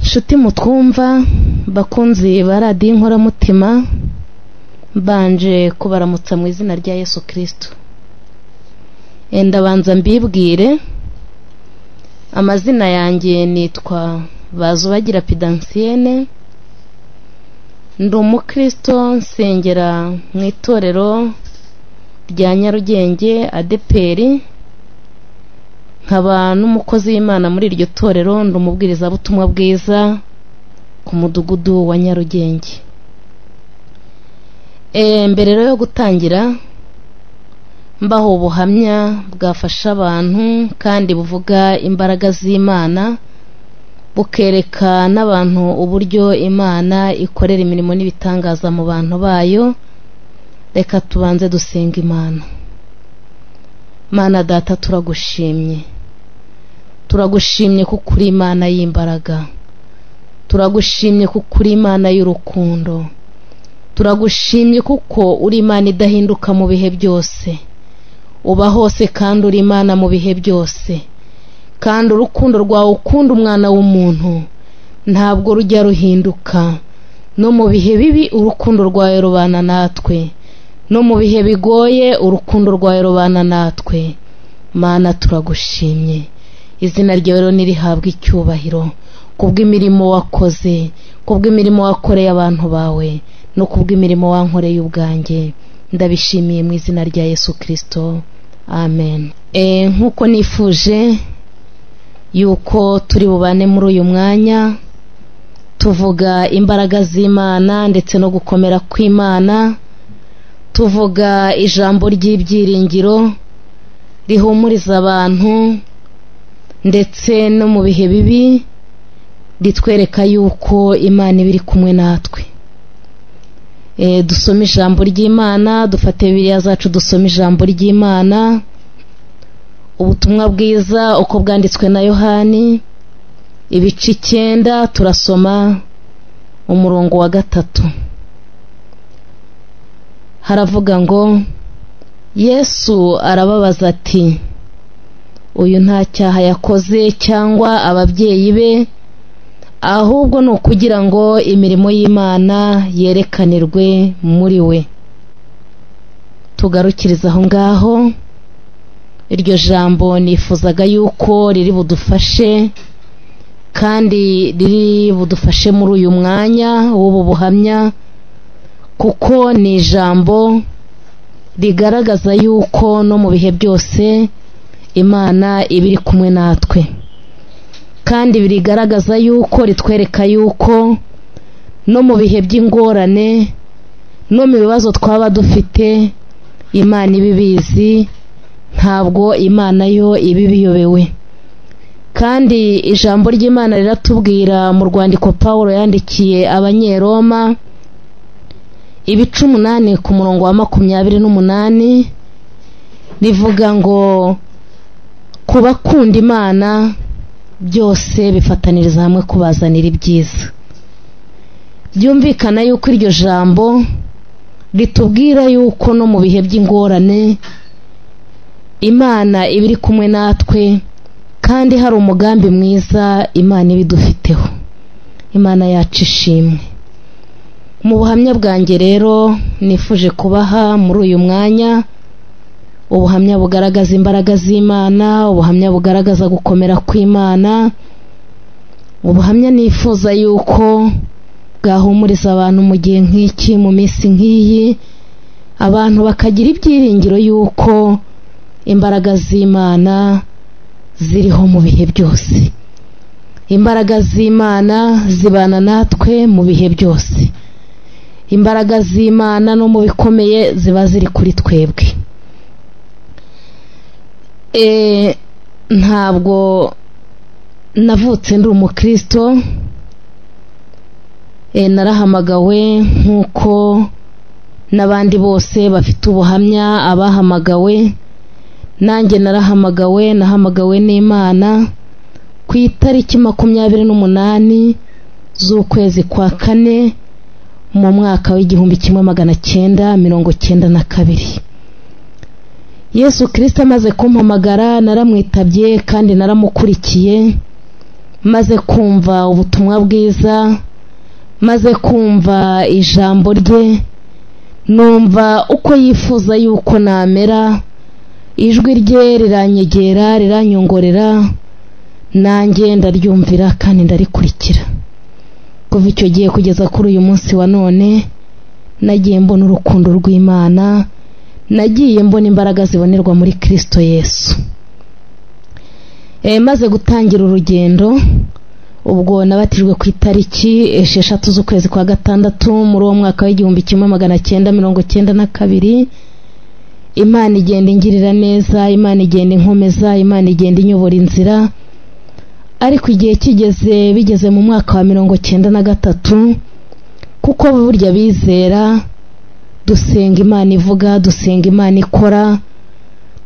Inshuti mutwumva, bakunzi ba radiyo inkoramutima, mbanje kubaramutsa mu izina rya Yesu Kristo. Ndabanza mbibwire, amazina yanjye nitwa Bazubagira Pidansiyene, ndi umukristo nsengera mu itorero rya Nyarugenge adeperi nkaba n'umukozi w'imana muri iryo torero ndi umubwirizabutumwa bwiza ku mudugudu wa nyarugenge mbere rero yo gutangira mbaho ubuhamya bwafasha abantu kandi buvuga imbaraga z'imana bukereka n'abantu uburyo imana ikorera imirimo n'ibitangaza mu bantu bayo reka tubanze dusenga imana mana data turagushimye turagushimye kuko uri imana y'imbaraga turagushimye kuko uri imana y'urukundo turagushimye kuko uri imana idahinduka mu bihe byose uba hose kandi uri imana mu bihe byose kandi urukundo rwawe ukunda umwana w'umuntu ntabwo rujya ruhinduka no mu bihe bibi urukundo rwawe rubana natwe no mu bihe bigoye urukundo rwawe rubana natwe mana turagushimye izina ryawe rero ntirihabwe icyubahiro kubw'imirimo wakoze kubw'imirimo wakoreye abantu bawe no kubw'imirimo wankoreye ubwanjye ndabishimiye mu izina rya yesu kirisito amen nk'uko nifuje yuko turi bubane muri uyu mwanya tuvuga imbaraga z'imana ndetse no gukomera kw'imana tuvuga ijambo ry'ibyiringiro rihumuriza abantu ndetse no mu bihe bibi ritwereka yuko imana iba iri kumwe natwe dusome ijambo ry'imana dufate biriya zacu dusome ijambo ry'imana ubutumwa bwiza uko bwanditswe na yohani ibice icyenda turasoma umurongo wa gatatu haravuga ngo yesu arababaza ati uyu nta cyaha yakoze cyangwa ababyeyi be ahubwo ni ukugira ngo imirimo y'imana yerekanirwe muri we tugarukiriza aho ngaho iryo jambo nifuzaga yuko riri budufashe kandi riri budufashe muri uyu mwanya w'ubu buhamya kuko ni ijambo rigaragaza yuko no mu bihe byose imana iba iri kumwe natwe kandi birigaragaza yuko ritwereka yuko no mu bihe by'ingorane no mu bibazo twaba dufite imana ibibizi ntabwo imana yo iba ibiyobewe kandi ijambo ry'imana riratubwira mu rwandiko paul yandikiye abanyeroma ibice umunani ku murongo wa makumyabiri n'umunani rivuga ngo ku bakunda imana byose bifataniriza hamwe kubazanira ibyiza byumvikana yuko iryo jambo ritubwira yuko no mu bihe by'ingorane imana iba iri kumwe natwe kandi hari umugambi mwiza imana iba idufiteho imana yacu ishimwe mu buhamya bwanjye rero nifuje kubaha muri uyu mwanya ubuhamya bugaragaza imbaraga z'imana ubuhamya bugaragaza gukomera kw'imana ubuhamya nifuza yuko bwahumuriza abantu mu gihe nk'iki mu minsi nk'iyi abantu bakagira ibyiringiro yuko imbaraga z'imana ziriho mu bihe byose imbaraga z'imana zibana natwe mu bihe byose imbaraga z'imana no mu bikomeye ziba ziri kuri twebwe ntabwo navutse ndi umukristo narahamagawe nk'uko n'abandi bose bafite ubuhamya abahamagawe nanjye narahamagawe nahamagawe n'imana ku itariki makumyabiri n'umunani z'ukwezi kwa kane mu mwaka w'igihumbi kimwe magana cyenda mirongo cyenda na kabiri yesu kirisita amaze kumpamagara naramwitabye kandi naramukurikiye maze kumva ubutumwa bwiza maze kumva ijambo rye numva uko yifuza yuko namera ijwi rye riranyegera riranyongorera nanjye ndaryumvira kandi ndarikurikira kuva icyo gihe kugeza kuri uyu munsi wa none nagiye mbona urukundo rw'imana nagiye mbona imbaraga zibonerwa muri kirisito yesu maze gutangira urugendo ubwo nabatijwe ku itariki esheshatu z'ukwezi kwa gatandatu muri uwo mwaka w'igihumbi kimwe magana cyenda mirongo cyenda na kabiri imana igenda ingirira neza imana igenda inkomeza imana igenda inyobora inzira ariko igihe kigeze bigeze mu mwaka wa mirongo cyenda na gatatu kuko burya bizera dusenga imana ivuga dusenga imana ikora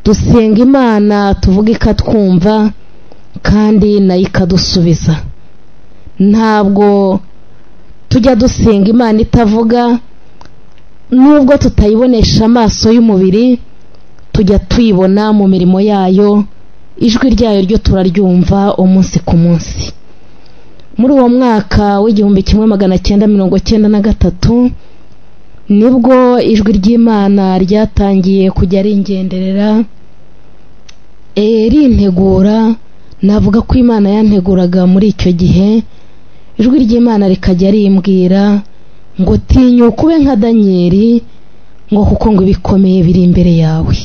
dusenga imana tuvuga ikatwumva kandi nayo ikadusubiza ntabwo tujya dusenga imana itavuga nubwo tutayibonesha amaso y'umubiri tujya tuyibona mu mirimo yayo ijwi ryayo ryo turaryumva umunsi ku munsi muri uwo mwaka w'igihumbi kimwe magana cyenda mirongo cyenda na gatatu nibwo ijwi ry'imana ryatangiye kujya ringenderera rintegura navuga ko imana yanteguraga muri icyo gihe ijwi ry'imana rikajya rimbwira ngo tinyuka ube nka danyeri ngo kuko ngo ibikomeye biri imbere yawe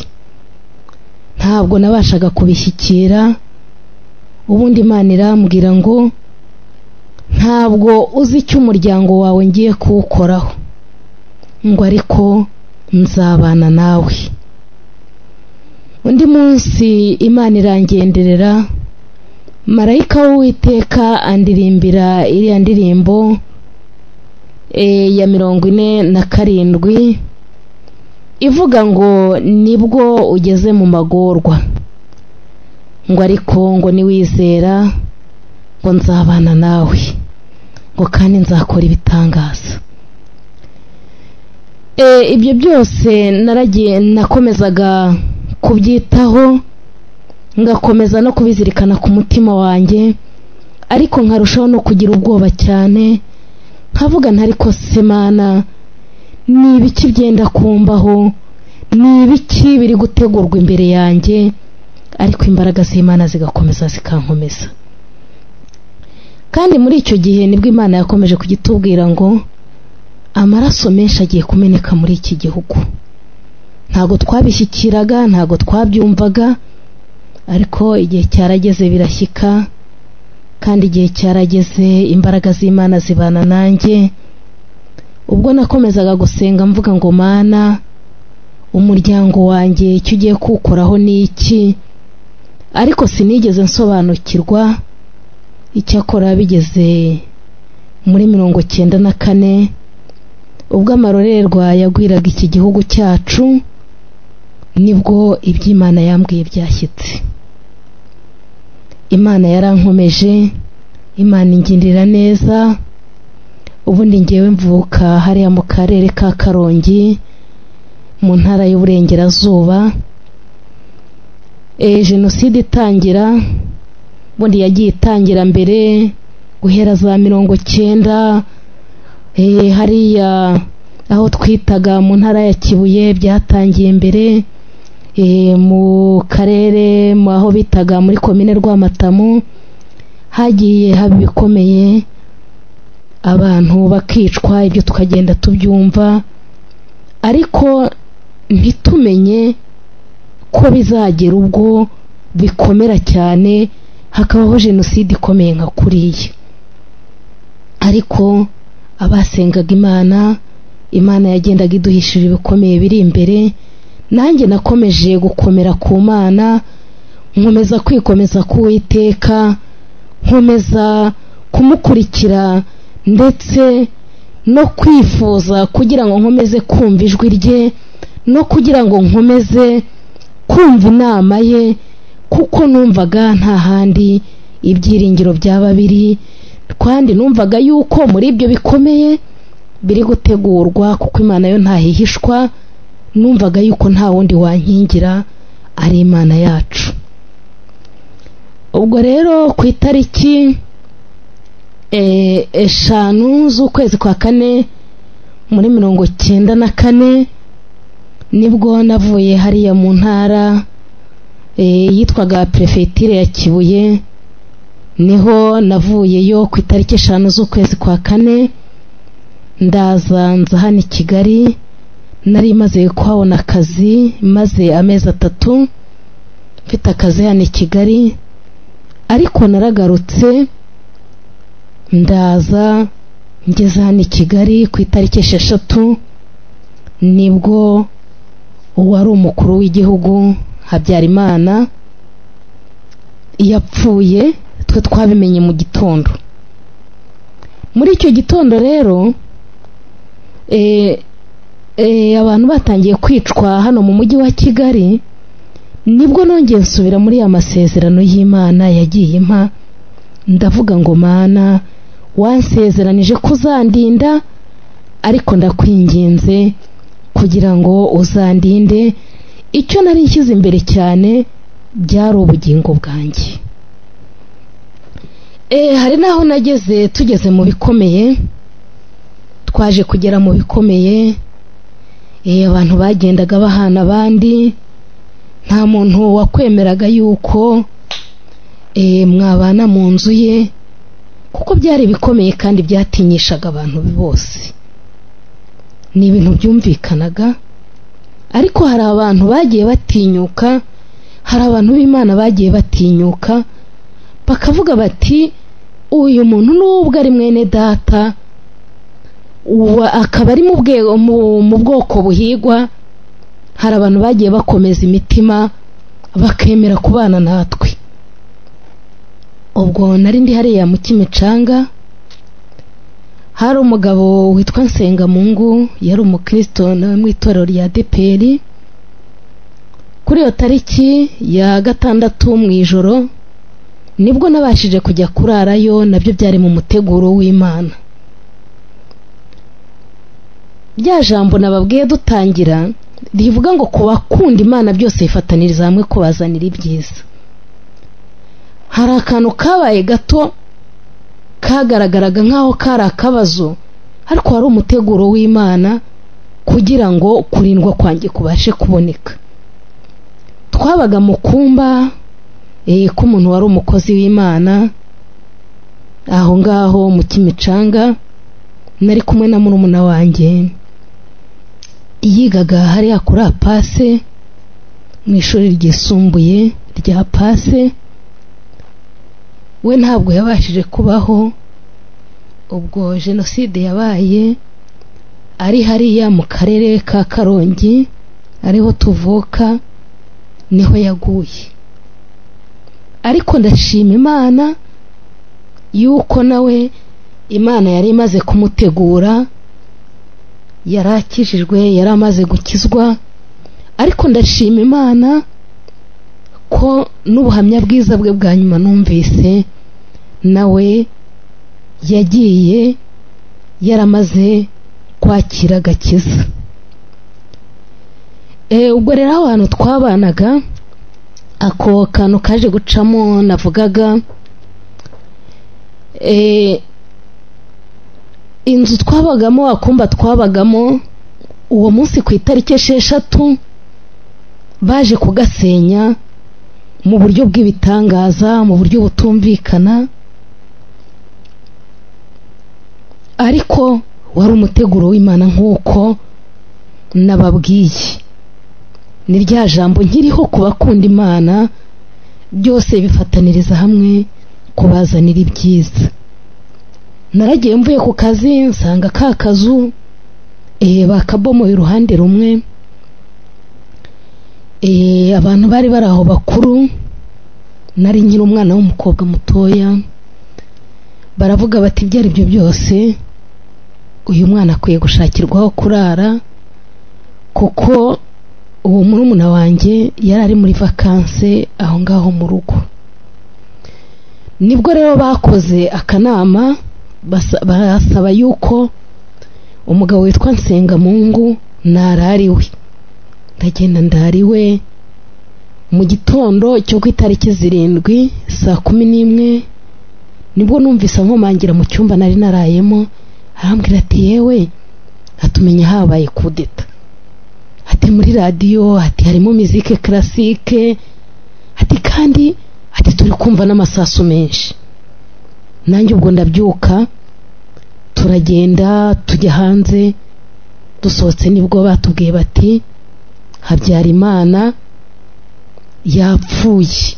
ntabwo nabashaga kubishyikira ubundi imana irambwira ngo ntabwo uzi icyo umuryango wawe ngiye kuwukoraho ngo ariko nzabana nawe undi munsi imana irangenderera marayika w'uwiteka andirimbira iriya ndirimbo ya mirongo ine na karindwi ivuga ngo nibwo ugeze mu magorwa ngo ariko ngo niwizera ngo nzabana nawe ngo kandi nzakora ibitangaza ibyo byose naragiye nakomezaga kubyitaho ngakomeza no kubizirikana ku mutima wanjye ariko nkarushaho no kugira ubwoba cyane nkavuga ntari kose mana ni ibiki byenda kumbaho ni ibiki biri gutegurwa imbere yanjye ariko imbaraga z'imana zigakomeza zikankomeza kandi muri icyo gihe nibwo imana yakomeje kugitubwira ngo amaraso menshi agiye kumeneka muri iki gihugu ntabwo twabishyikiraga ntabwo twabyumvaga ariko igihe cyarageze birashyika kandi igihe cyarageze imbaraga z'imana zibana nanjye ubwo nakomezaga gusenga mvuga ngo mana umuryango wanjye icyo ugiye kuwukoraho ni iki ariko sinigeze nsobanukirwa icyakora bigeze muri mirongo cyenda na kane ubwo amarorerwa yagwiraga iki gihugu cyacu nibwo iby'imana yambwiye byashyitse imana yarankomeje imana ingirira neza ubundi ngewe mvuka hariya mu karere ka karongi mu ntara y'uburengerazuba jenoside itangira ubundi yagiye itangira mbere guhera za mirongo cyenda hariya aho twitaga mu ntara ya kibuye byatangiye mbere mu karere aho bitaga muri komine rwamatamu hagiye haba ibikomeye abantu bakicwa ibyo tukagenda tubyumva ariko ntitumenye ko bizagera ubwo bikomera cyane hakabaho jenoside ikomeye nka kuriya ariko abasengaga imana imana yagendaga iduhishira ibikomeye biri imbere nanjye nakomeje gukomera ku mana nkomeza kwikomeza k'uwiteka nkomeza kumukurikira ndetse no kwifuza kugira ngo nkomeze kumva ijwi rye no kugira ngo nkomeze kumva inama ye kuko numvaga nta handi ibyiringiro byaba biri kandi numvaga yuko muri ibyo bikomeye biri gutegurwa kuko imana yo ntahihishwa numvaga yuko nta wundi wankingira ari imana yacu ubwo rero ku itariki eh, eshanu z'ukwezi kwa kane muri mirongo cyenda na kane nibwo navuye hariya mu ntara eh, yitwaga perefetire ya kibuye niho navuyeyo ku itariki eshanu z'ukwezi kwa kane ndaza nza hano i kigali nari maze kuhabona akazi maze amezi atatu mfite akazi hano i kigali ariko naragarutse ndaza ngeze hano i kigali ku itariki esheshatu nibwo uwari umukuru w'igihugu habyarimana yapfuye twe twabimenye mu gitondo muri icyo gitondo rero eh, eh, abantu batangiye kwicwa hano mu mujyi wa kigali nibwo nongeye nsubira muri ya masezerano y'imana yagiye impa ndavuga ngo mana wansezeranije kuzandinda ariko ndakwinginze kugira ngo uzandinde icyo nari nshyize imbere cyane byari ubugingo bwanjye hari n'aho nageze tugeze mu bikomeye twaje kugera mu bikomeye abantu bagendaga bahana abandi nta muntu wakwemeraga yuko mwabana mu nzu ye kuko byari ibikomeye kandi byatinyishaga abantu bose ni ibintu byumvikanaga ariko hari abantu bagiye batinyuka hari abantu b'imana bagiye batinyuka bakavuga bati uyu muntu nubwo ari mwene data akaba ari mu bwoko buhigwa hari abantu bagiye bakomeza imitima bakemera kubana natwe ubwo nari ndi hariya mu kimicanga hari umugabo witwa nsengamungu yari umukirisito nawe mu itorero rya deperi kuri iyo tariki ya gatandatu mu ijoro nibwo nabashije kujya kurarayo nabyo byari mu muteguro w'imana bya jambo nababwiye dutangira rivuga ngo ku bakunda imana byose yifataniriza hamwe kubazanira ibyiza hari akantu kabaye gato kagaragaraga nk'aho kari akabazo ariko hari umuteguro w'imana kugira ngo kurindwa kwanjye kubashe kuboneka twabaga mu kumba k'umuntu wari umukozi w'imana aho ngaho mu kimicanga nari kumwe na murumuna wanjye yigaga hariya kuri apase mu ishuri ryisumbuye rya pase we ntabwo yabashije kubaho ubwo jenoside yabaye ari hariya mu karere ka karongi ariho tuvuka niho yaguye ariko ndashima imana yuko nawe imana yari imaze kumutegura yari akijijwe yari amaze gukizwa ariko ndashima imana ko n'ubuhamya bwiza bwe bwa nyuma numvise nawe yagiye yaramaze kwakira agakiza ubwo rero aho hantu twabanaga ako kantu kaje gucamo navugaga inzu twabagamo akumba twabagamo uwo munsi ku itariki esheshatu baje kugasenya mu buryo bw'ibitangaza mu buryo butumvikana ariko wari umuteguro w'imana nk'uko nababwiye ni rya jambo nkiriho ku bakunda imana byose bifataniriza hamwe kubazanira ibyiza naragiye mvuye ku kazi nsanga ka kazu bakabomo iruhande rumwe abantu bari bari aho bakuru nari nkiri umwana w'umukobwa mutoya baravuga bati ibyo ari byo byose uyu mwana akwiye gushakirwa aho kurara kuko uwo murumuna wanjye yari ari muri vakanse aho ngaho mu rugo nibwo rero bakoze akanama barasaba yuko umugabo witwa nsengamungu narariwe ndagenda ndariwe mu gitondo cyo ku itariki zirindwi saa kumi n'imwe nibwo numvise nkomangira mu cyumba nari narayemo arambwira ati yewe hatumenya habaye kudeta ati muri radiyo ati harimo mizike karasike ati kandi ati turi kumva n'amasasu menshi nanjye ubwo ndabyuka turagenda tujya hanze dusohotse nibwo batubwiye bati habyarimana yapfuye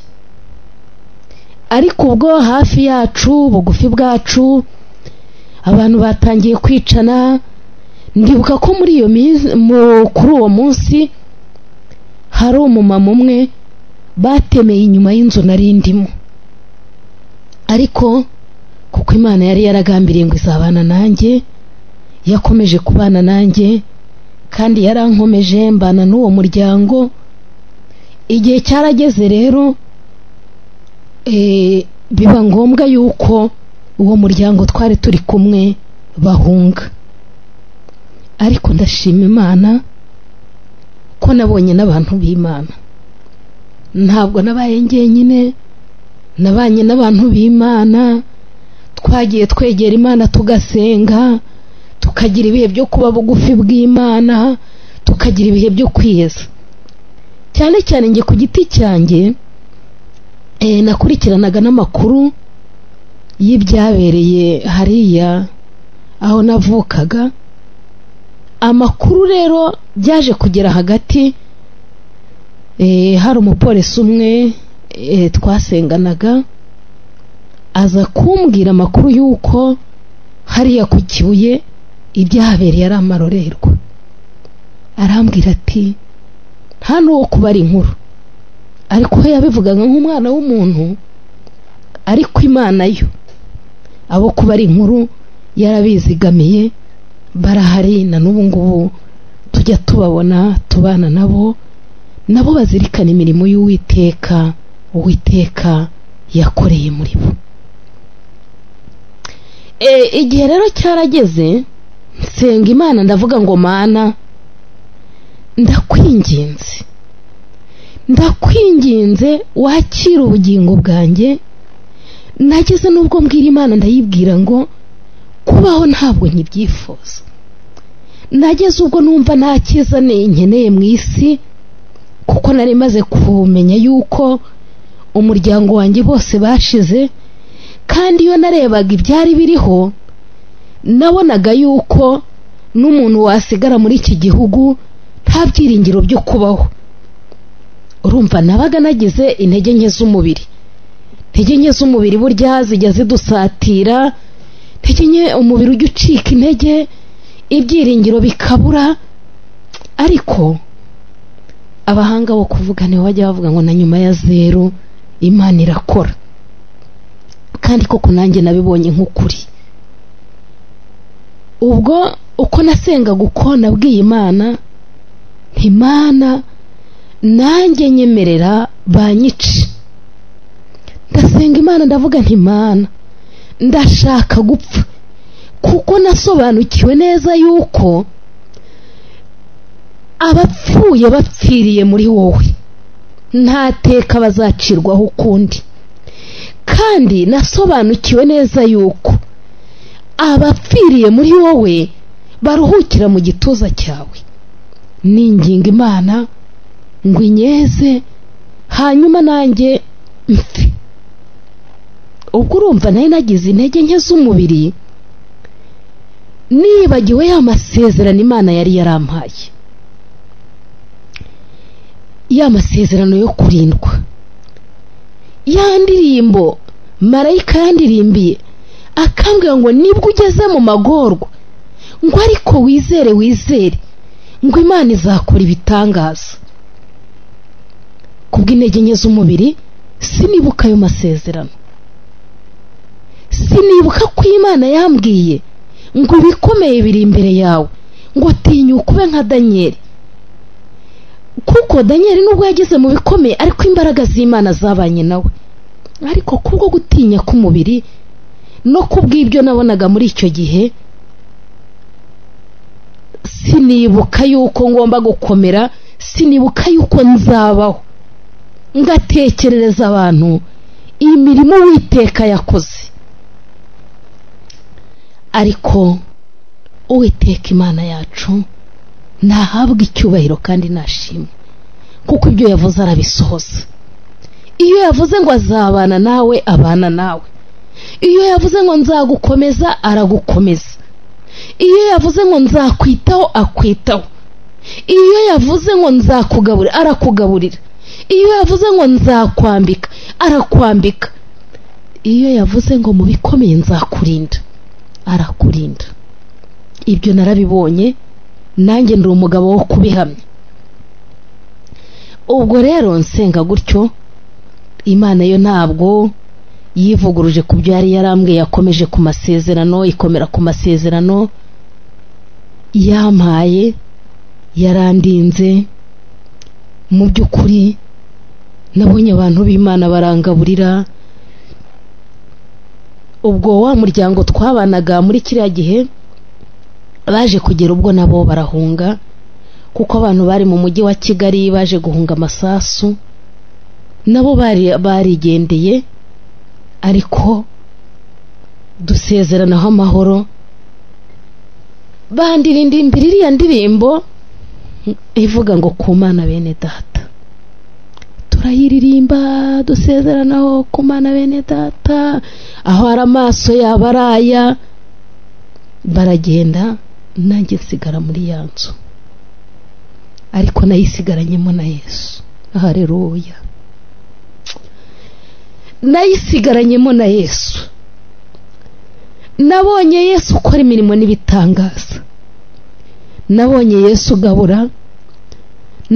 ariko ubwo hafi yacu bugufi bwacu abantu batangiye kwicana ndibuka ko muri iyo minsi kuri uwo munsi hari umumama umwe batemeye inyuma y'inzu nari ndimo ariko kuko imana yari yaragambiriye ngo izabana nanjye yakomeje kubana nanjye kandi yarankomeje mbana n'uwo muryango igihe cyarageze rero biba ngombwa yuko uwo muryango twari turi kumwe bahunga ariko ndashima imana ko nabonye n'abantu b'imana ntabwo nabaye njyenyine nabanye n'abantu b'imana twagiye twegera imana tugasenga tukagira ibihe byo kuba bugufi bw'imana tukagira ibihe byo kwiyeza cyane cyane njye ku giti cyanjye nakurikiranaga n'amakuru y'ibyabereye hariya aho navukaga amakuru rero byaje kugera hagati hari umupolisi umwe twasenganaga aza kumbwira amakuru y'uko hariya ku kibuye ibyahabereye ari amarorerwa arambwira ati nta n'uwo kubara inkuru ariko we yabivugaga nk'umwana w'umuntu ariko imana yo abo kubara inkuru yarabizigamiye barahari na n'ubu ngubu tujya tubabona tubana nabo nabo bazirikana imirimo y'uwiteka uwiteka yakoreye muri bo igihe rero cyarageze nsenga imana ndavuga ngo mana ndakwinginze ndakwinginze wakira ubugingo bwanjye nageze n'ubwo mbwira imana ndayibwira ngo kubaho ntabwo nkibyifuza nageze ubwo numva nta cyiza nkeneye mu isi kuko nari maze kumenya yuko umuryango wanjye bose bashize kandi iyo narebaga ibyari biriho nabonaga yuko n'umuntu wasigara muri iki gihugu nta byiringiro byo kubaho urumva nabaga nagize intege nke z'umubiri intege nke z'umubiri burya zijya zidusatira intege nke umubiri ujya ucika intege ibyiringiro bikabura ariko abahanga bo kuvuga nibo bajya bavuga ngo na nyuma ya zeru imana irakora kandi koko nanjye nabibonye nk'ukuri ubwo uko nasengaga uko nabwiye imana ntimana nanjye nyemerera banyice ndasenga imana ndavuga ntimana ndashaka gupfa kuko nasobanukiwe neza yuko abapfuye bapfiriye muri wowe nta teka bazacirwaho ukundi kandi nasobanukiwe neza yuko abapfiriye muri wowe baruhukira mu gituza cyawe ninginga imana ngo inyeze hanyuma nanjye mfe ubwo urumva nari nagize intege nke z'umubiri nibagiwe ya masezerano imana yari yarampaye ya masezerano yo kurindwa ya ndirimbo marayika yandirimbiye akambwira ngo nibwo ugeze mu magorwa ngo ariko wizere wizere ngo imana izakora ibitangaza ku bw'intege nke z'umubiri sinibuka ayo masezerano sinibuka ko imana yambwiye ngo ibikomeye biri imbere yawe ngo tinyuka ube nka danyeri kuko danyeri nubwo yageze mu bikomeye ariko imbaraga z'imana zabanye nawe ariko kubwo gutinya k'umubiri no kubw'ibyo nabonaga muri icyo gihe sinibuka yuko ngomba gukomera sinibuka yuko nzabaho ngatekerereza abantu imirimo witeka yakoze ariko uwiteka imana yacu ntahabwa icyubahiro kandi nashimwe kuko ibyo yavuze arabisohoza iyo yavuze ngo azabana nawe abana nawe iyo yavuze ngo nzagukomeza aragukomeza iyo yavuze ngo nzakwitaho akwitaho iyo yavuze ngo nzakugaburira arakugaburira iyo yavuze ngo nzakwambika arakwambika iyo yavuze ngo mu bikomeye nzakurinda arakurinda ibyo narabibonye nanjye ndi umugabo wo kubihamya ubwo rero nsenga gutyo imana yo ntabwo yivuguruje ku byo yari yarambwiye yakomeje ku masezerano ikomera ku masezerano yampaye yarandinze mu by'ukuri nabonye abantu b'imana barangaburira ubwo wa muryango twabanaga muri kiriya gihe baje kugera ubwo nabo barahunga kuko abantu bari mu mujyi wa kigali baje guhunga amasasu nabo barigendeye ariko dusezeranaho amahoro bandirinda imbere iriya ndirimbo ivuga ngo ku mana bene data turayiririmba dusezeranaho ku mana bene data aho ari amaso yaba ari aya baragenda nanjye nsigara muri ya nzu ariko nayisigaranyemo na yesu hareruya nayisigaranyemo na yesu nabonye yesu ukora imirimo n'ibitangaza nabonye yesu ugabura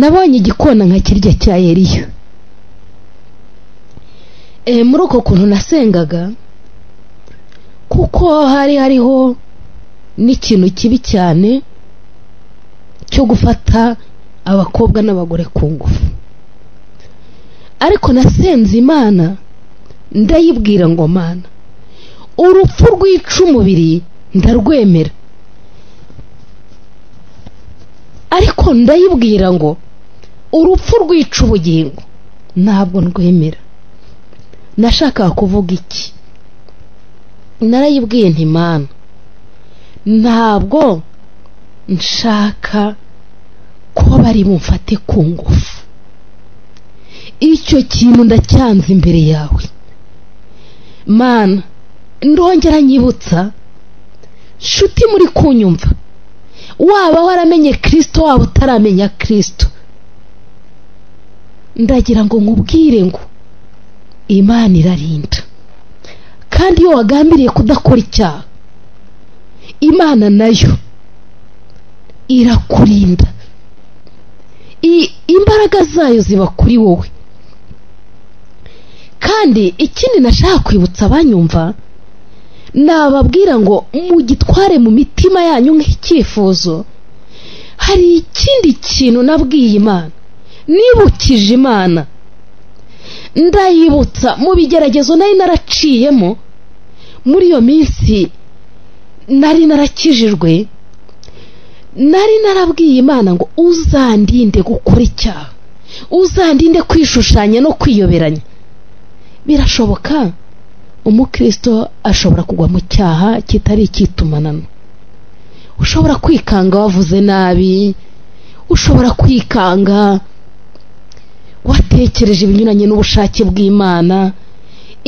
nabonye igikona nka kirya cya eriya muri uko kuntu nasengaga kuko hari hariho n'ikintu kibi cyane cyo gufata abakobwa n'abagore ku ngufu ariko nasenze imana ndayibwira ngo mana urupfu rwica umubiri ndarwemera ariko ndayibwira ngo urupfu rwica ubugingo ntabwo ndwemera nashakaga kuvuga iki narayibwiye ntimana ntabwo nshaka ko bari bumfate ku ngufu icyo kintu ndacyanze imbere yawe mana ndongera nyibutsa nshuti muri kunyumva waba waramenye kirisito waba utaramenya kirisito ndagira ngo nkubwire ngo imana irarinda kandi iyo wagambiriye kudakora icyaha imana nayo irakurinda imbaraga zayo ziba kuri wowe kandi ikindi nashaka kwibutsa abanyumva nababwira ngo mugitware mu mitima yanyu nk'icyifuzo hari ikindi kintu nabwiye imana nibukije imana ndayibutsa mu bigeragezo nari naraciyemo muri iyo minsi nari narakijijwe nari narabwiye imana ngo uzandinde gukora icyaha uzandinde kwishushanya no kwiyoberanya birashoboka umukristo ashobora kugwa mu cyaha kitari icyitumanano ushobora kwikanga wavuze nabi ushobora kwikanga watekereje ibinyuranye n'ubushake bw'imana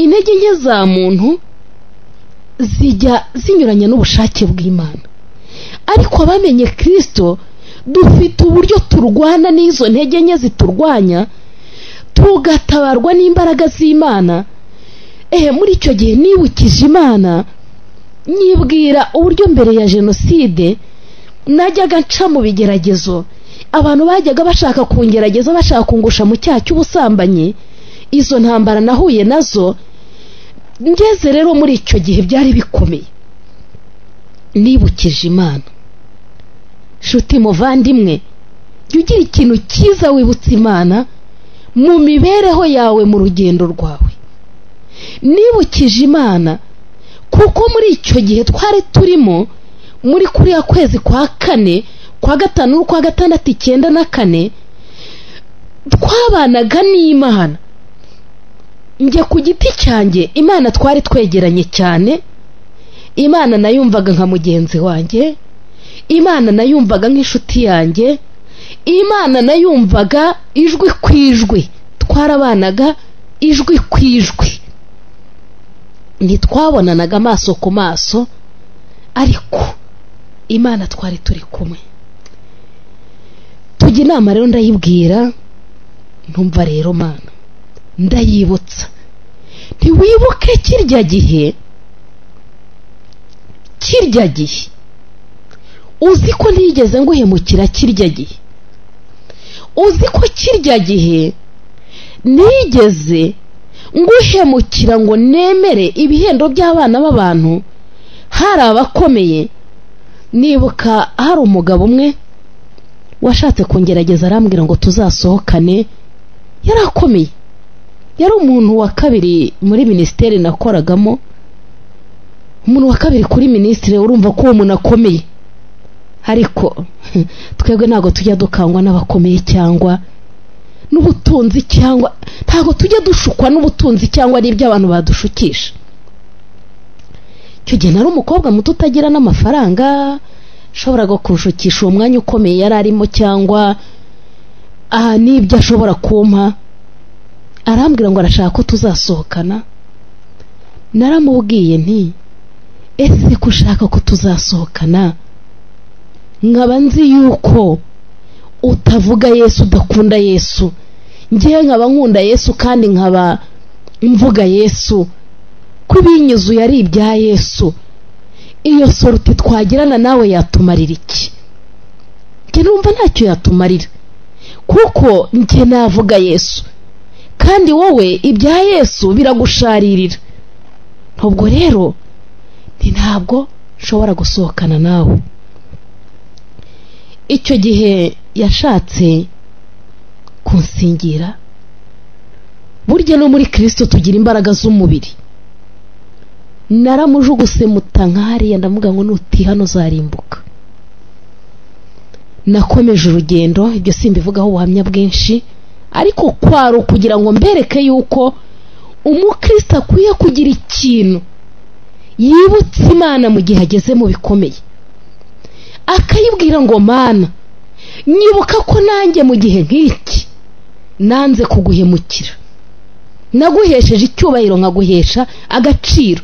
intege nke za muntu zijya zinyuranye n'ubushake bw'imana ariko abamenye kirisito dufite uburyo turwana n'izo ntege nke ziturwanya tugatabarwa n'imbaraga z'imana ehe muri icyo gihe nibukije imana nyibwira uburyo mbere ya jenoside najyaga nca mu bigeragezo abantu bajyaga bashaka kungerageza bashaka kungusha mu cyaha cy'ubusambanyi izo ntambara nahuye nazo ngeze rero muri icyo gihe byari bikomeye nibukije imana shuti muvandimwe jya ugira ikintu cyiza wibutsa imana mu mibereho yawe mu rugendo rwawe nibukije imana kuko muri icyo gihe twari turimo muri kuriya kwezi kwa kane kwa gatanu n'ukwa gatandatu icyenda na kane twabanaga n'imana njye ku giti cyanjye imana twari twegeranye cyane imana nayumvaga nka mugenzi wanjye imana nayumvaga nk'inshuti yanjye imana nayumvaga ijwi ku ijwi twarabanaga ijwi ku ijwi ntitwabonanaga amaso ku maso ariko imana twari turi kumwe tujya inama rero ndayibwira ntumva rero mana ndayibutsa ntiwibuke kirya gihe kirya gihe uzi ko ntigeze nguhemukira kirya gihe uzi ko kirya gihe nigeze nguhemukira ngo nemere ibihembo by'abana b'abantu hari abakomeye nibuka hari umugabo umwe washatse kungerageza arambwira ngo tuzasohokane yari akomeye yari umuntu wa kabiri muri minisiteri nakoragamo umuntu wa kabiri kuri minisitiri urumva ko uwo muntu akomeye ariko twebwe ntabwo tujya dukangwa n'abakomeye cyangwa n'ubutunzi cyangwa ntabwo tujya dushukwa n'ubutunzi cyangwa n'ibyo abantu badushukisha icyo gihe nari umukobwa muto utagira n'amafaranga ashoboraga kurushukisha uwo mwanya ukomeye yari arimo cyangwa aha n'ibyo ashobora kumpa arambwira ngo arashaka ko tuzasohokana naramubwiye nti ese ko ushaka ko tuzasohokana nkaba nzi yuko utavuga yesu udakunda yesu ngewe nkaba nkunda yesu kandi nkaba mvuga yesu ko ibinyuzuye ari ibya yesu iyo soruti twagirana nawe yatumarira iki njye numva ntacyo yatumarira kuko njye navuga yesu kandi wowe ibya yesu biragusharirira ntabwo rero ni ntabwo nshobora gusohokana nawe icyo gihe yashatse kunsingira burya no muri kirisito tugira imbaraga z'umubiri naramujuguse mutangahariya ndavuga ngo nutiha uzarimbuka nakomeje urugendo ibyo simbivugaho ubuhamya bwinshi ariko kwari ukugira ngo mbereke yuko umukristo akwiye kugira ikintu yibutse imana mu gihe ageze mu bikomeye akayibwira ngo mana nyibuka ko nanjye mu gihe nk'iki nanze kuguhemukira naguhesheje icyubahiro nkaguhesha agaciro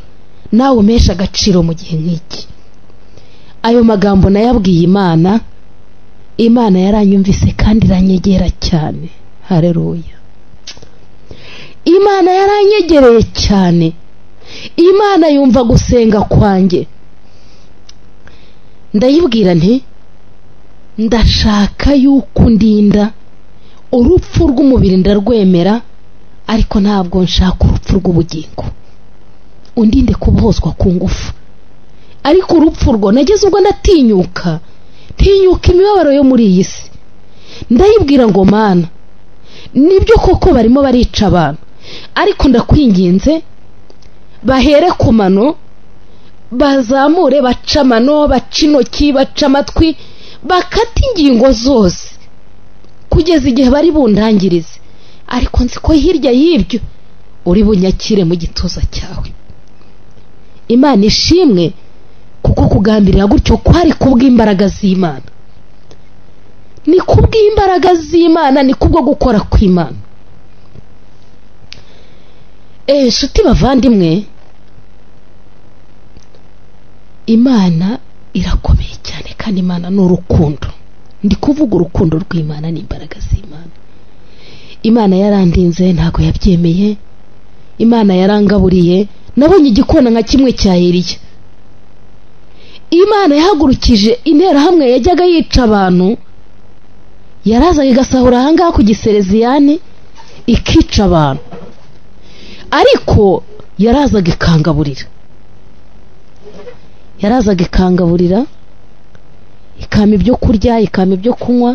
nawe umeshe agaciro mu gihe nk'iki ayo magambo nayabwiye imana imana yaranyumvise kandi iranyegera cyane hareruya imana yaranyegereye cyane imana yumva gusenga kwanjye ndayibwira nti ndashaka yuko undinda urupfu rw'umubiri ndarwemera ariko ntabwo nshaka urupfu rw'ubugingo undinde kubohozwa ku ngufu ariko urupfu rwo nageze ubwo ndatinyuka ntinyuka imibabaro yo muri iyi si ndayibwira ngo mana nibyo koko barimo barica abantu ariko ndakwinginze bahere ku mano bazamure baca amano baca intoki baca amatwi bakate ingingo zose kugeza igihe bari bundangirize ariko nzi ko hirya y'ibyo uri bunyakire mu gituza cyawe imana ishimwe kuko kugambirira gutyo kwari kubw'imbaraga z'imana ni kubw'imbaraga z'imana ni kubwo gukora kw'imana eee inshuti bavandimwe imana irakomeye cyane kandi imana ni urukundo ndi kuvuga urukundo rw'imana n'imbaraga z'imana imana yarandinze ntabwo yabyemeye imana yarangaburiye nabonye igikona nka kimwe cya eriya imana yahagurukije interahamwe yajyaga yica abantu yarazaga igasahura ahangaha ku gisereziyani ikica abantu ariko yarazaga ikangaburira yarazaga ikangaburira ikama ibyo kurya ikama ibyo kunywa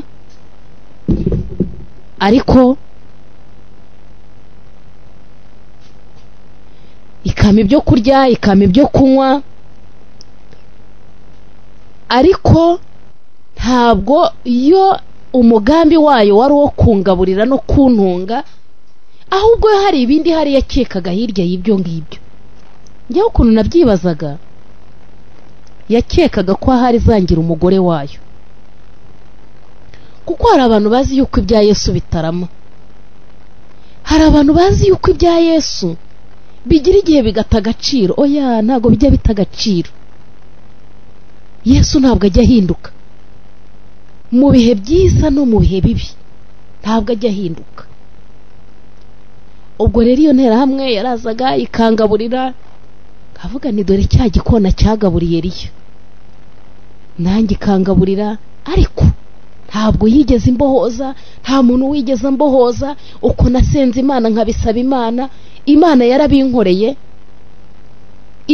ariko ikama ibyo kurya ikama ibyo kunywa ariko ntabwo yo umugambi wayo wari uwo kungaburira no kuntunga ahubwo hari ibindi hari yakekaga hirya y'ibyo ngibyo njyewe ukuntu nabyibazaga yakekaga ko ahari zangira umugore wayo kuko hari abantu bazi yuko ibya yesu bitarama hari abantu bazi yuko ibya yesu bigira igihe bigata agaciro oya ntabwo bijya bita agaciro yesu ntabwo ajya ahinduka mu bihe byiza no mu bihe bibi ntabwo ajya ahinduka ubwo rero iyo nterahamwe yarazaga ikangaburira kavuga ni dore cya gikona cyagaburiye riyo nanjye ikangaburira ariko ntabwo yigeze imbohoza nta muntu wigeze ambohoza uko nasenze imana nkabisaba imana imana yarabinkoreye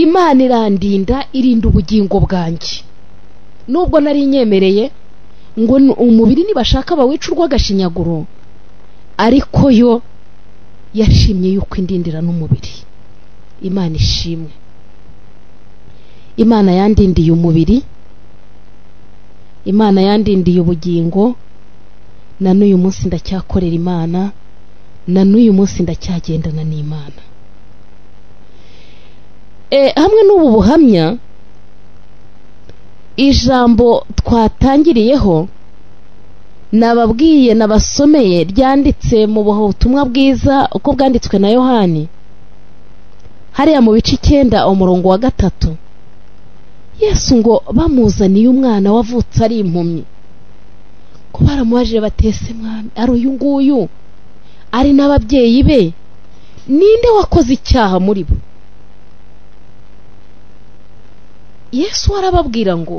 imana irandinda irinda ubugingo bwanjye nubwo nari nyemereye ngo umubiri nibashaka bawica urw'agashinyaguro ariko yo yashimye yuko indindira n'umubiri imana ishimwe imana yandindiye umubiri imana yandindiye ubugingo na n'uyu munsi ndacyakorera imana na n'uyu munsi ndacyagendana n'imana hamwe n'ubu buhamya ijambo twatangiriyeho nababwiye nabasomeye ryanditse mu butumwa bwiza uko bwanditswe na yohani hariya mu bice icyenda umurongo wa gatatu yesu ngo bamuzaniye umwana wavutse ari impumyi ko baramubajije batese mwami ari uyu nguyu ari n'ababyeyi be ninde wakoze icyaha muri bo yesu arababwira ngo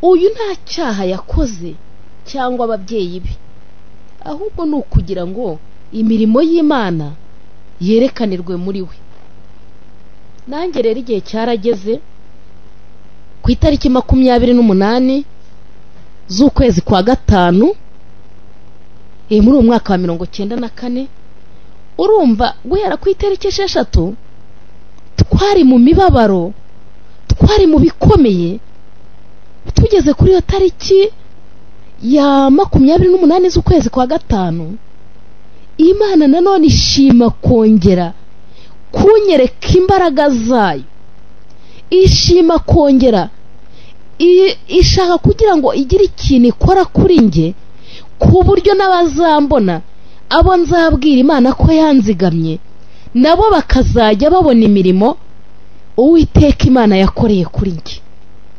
uyu nta cyaha yakoze cyangwa ababyeyi be ahubwo ni ukugira ngo imirimo y'imana yerekanirwe muri we nanjye rero igihe cyarageze ku itariki makumyabiri n'umunani z'ukwezi kwa gatanu muri uwo mwaka wa mirongo cyenda na kane urumva guhera ku itariki esheshatu twari mu mibabaro twari mu bikomeye tugeze kuri iyo tariki ya makumyabiri n'umunani z'ukwezi kwa gatanu imana nanone ishima kongera kunyereka imbaraga zayo ishima kongera ishaka kugira ngo igire ikintu ikora kuri njye ku buryo n'abazambona abo nzabwira imana ko yanzigamye nabo bakazajya babona imirimo uwiteka imana yakoreye kuri njye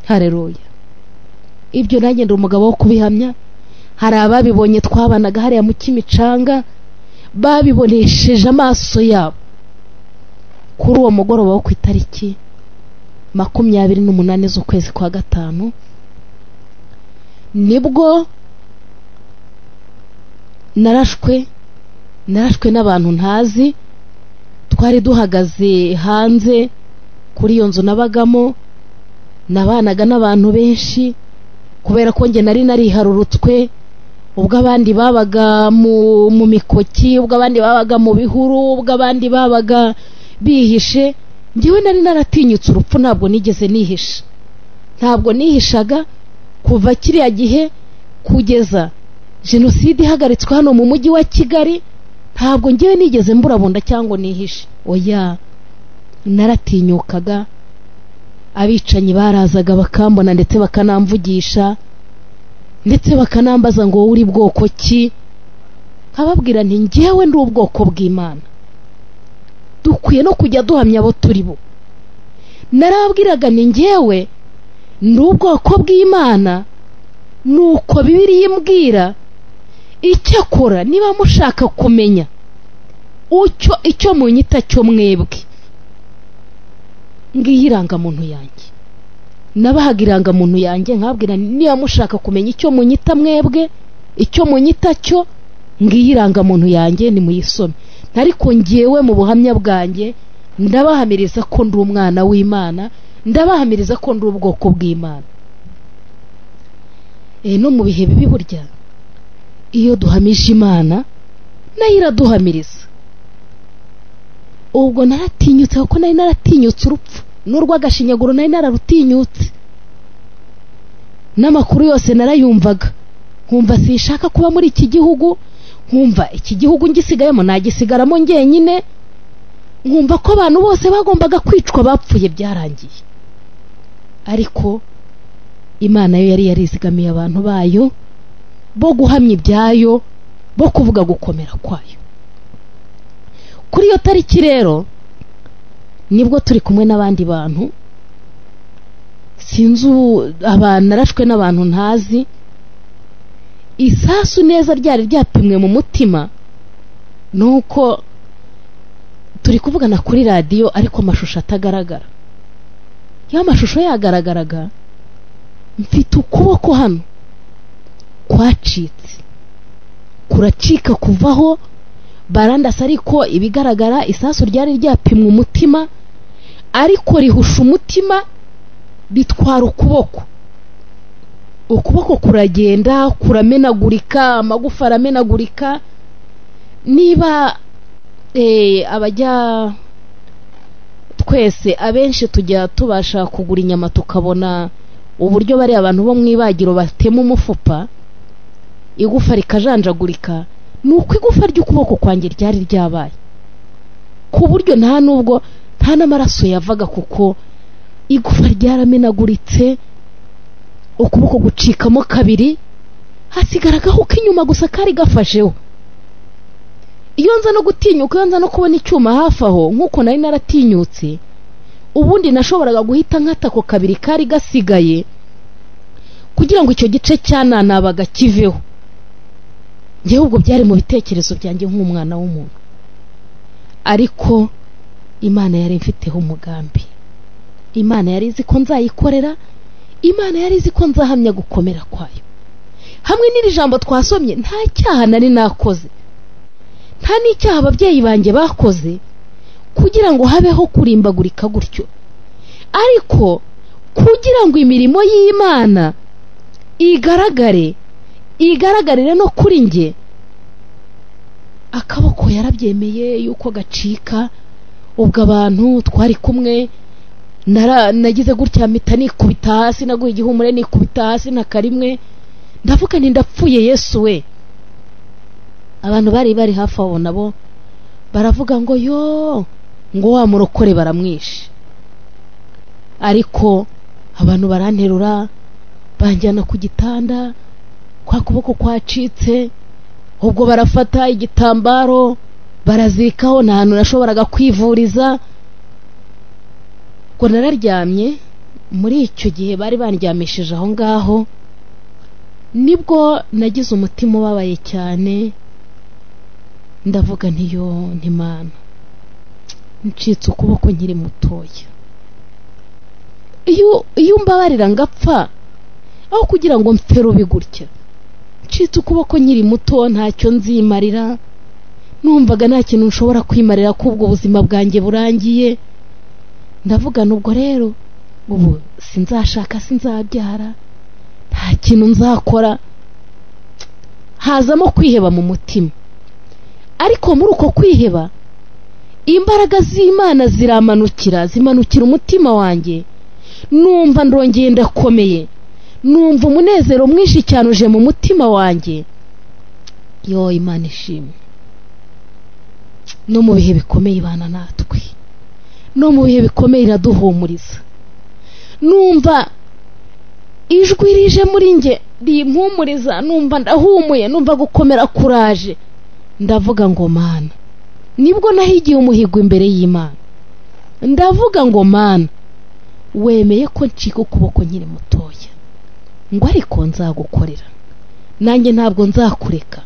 hareruya ibyo nagenda umugabo wo kubihamya hari ababibonye twabanaga hariya mu kimicanga babibonesheje amaso yabo kuri uwo mugoroba wo ku itariki makumyabiri n'umunani z'ukwezi kwa gatanu nibwo narashwe narashwe n'abantu ntazi twari duhagaze hanze kuri iyo nzu nabagamo nabanaga n'abantu benshi kubera ko njye nari nariharurutswe ubwo abandi babaga mu mikoki ubwo abandi babaga mu bihuru ubwo abandi babaga bihishe ngewe nari naratinyutse urupfu ntabwo nigeze nihisha ntabwo nihishaga kuva kiriya gihe kugeza jenoside ihagaritswe hano mu mujyi wa kigali ntabwo ngewe nigeze mburabunda cyangwa nihishe oya naratinyukaga abicanyi barazaga bakambona ndetse bakanamvugisha ndetse bakanambaza ngo wowe uri bwoko ki nkababwira nti ngewe ndi ubwoko bw'imana dukwiye no kujya duhamya abo turi bo narabwiraga ni ngewe ndi ubwoko bw'imana ni uko bibiriya imbwira icyakora niba mushaka kumenya icyo munyita cyo mwebwe ngiyi irangamuntu yanjye nabahaga irangamuntu yanjye nkabwira niba mushaka kumenya icyo munyita mwebwe icyo munyita cyo ngiyi irangamuntu yanjye nimuyisome ariko ngewe mu buhamya bwanjye ndabahamiriza ko ndi umwana w'imana ndabahamiriza ko ndi ubwoko bw'imana no mu bihe bibi burya iyo duhamije imana nayo iraduhamiriza ubwo naratinyutse kuko nari naratinyutse urupfu n'urw'agashinyaguro nari nararutinyutse n'amakuru yose narayumvaga nkumva sinshaka kuba muri iki gihugu nkumva iki gihugu ngisigayemo nagisigaramo ngenyine nkumva ko abantu bose bagombaga kwicwa bapfuye byarangiye ariko imana yo yari yarizigamiye abantu bayo bo guhamya ibyayo bo kuvuga gukomera kwayo kuri iyo tariki rero nibwo turi kumwe n'abandi bantu sinzi abantu narashwe n'abantu ntazi isasu neza ryari ryapimwe mu mutima ni uko turi kuvugana kuri radiyo ariko amashusho atagaragara iyo amashusho yagaragaraga mfite ukuboko hano kwacitse kuracika kuvaho barandasa ariko ibigaragara isasu ryari ryapimwe umutima ariko rihusha umutima ritwara ukuboko ukuboko kuragenda kuramenagurika amagufa aramenagurika niba abajya twese abenshi tujya tubasha kugura inyama tukabona uburyo bariya abantu bo mu ibagiro batema umufupa igufa rikajanjagurika ni uko igufa ry'ukuboko kwanjye ryari ryabaye ku buryo nta n'ubwo nta n'amaraso yavaga kuko igufa ryaramenaguritse ukuboko gucikamo kabiri hasigaragaho ko inyuma gusa kari gafasheho iyo nza no gutinyuka iyo nza no kubona icyuma hafi aho nk'uko nari naratinyutse ubundi nashoboraga guhita nk'atako kabiri kari gasigaye kugira ngo icyo gice cyananabaga kiveho ngewe ubwo byari mu bitekerezo byanjye nk'umwana w'umuntu ariko imana yari mfiteho umugambi imana yari izi ko nzayikorera imana yari izi ko nzahamya gukomera kwayo hamwe n'iri jambo twasomye nta cyaha nari nakoze nta n'icyaha ababyeyi banjye bakoze kugira ngo habeho kurimbagurika gutyo ariko kugira ngo imirimo y'imana igaragare igaragarire no kuri njye akaboko yarabyemeye yuko gacika ubwo abantu twari kumwe nagize gutya mpita nikubita hasi naguha igihumure nikubita hasi na karimwe ndavuga nti ndapfuye yesu we abantu bari bari hafi aho nabo baravuga ngo yo ngo wa murokore baramwishe ariko abantu baranterura banjyana ku gitanda kwa kuboko kwacitse ubwo barafata igitambaro barazikaho nta hantu nashoboraga kwivuriza ubwo nararyamye muri icyo gihe bari bandyamishije aho ngaho nibwo nagize umutima ubabaye cyane ndavuga ntiyo ntimana ncitse ukuboko nkiri mutoya iyo mbabarira ngapfa aho kugira ngo mfe rubi gutya ncitse ukuboko nkiri muto ntacyo nzimarira numvaga nta kintu nshobora kwimarira kubwo ubuzima bwanjye burangiye ndavuga ubwo rero ubu sinzashaka sinzabyara nta kintu nzakora hazamo kwiheba mu mutima ariko muri uko kwiheba imbaraga z'imana ziramanukira zimanukira umutima wanjye numva ndongeye ndakomeye numva umunezero mwinshi cyane uje mu mutima wanjye yo imana ishimwe no mu bihe bikomeye ibana natwe no mu bihe bikomeye iraduhumuriza numva ijwi rije muri njye rimpumuriza numva ndahumuye numva gukomera kuraje ndavuga ngo mana nibwo nahigiye umuhigo imbere y'imana ndavuga ngo mana wemeye ko ncika ukuboko nkiri mutoya ngo ariko nzagukorera nanjye ntabwo nzakureka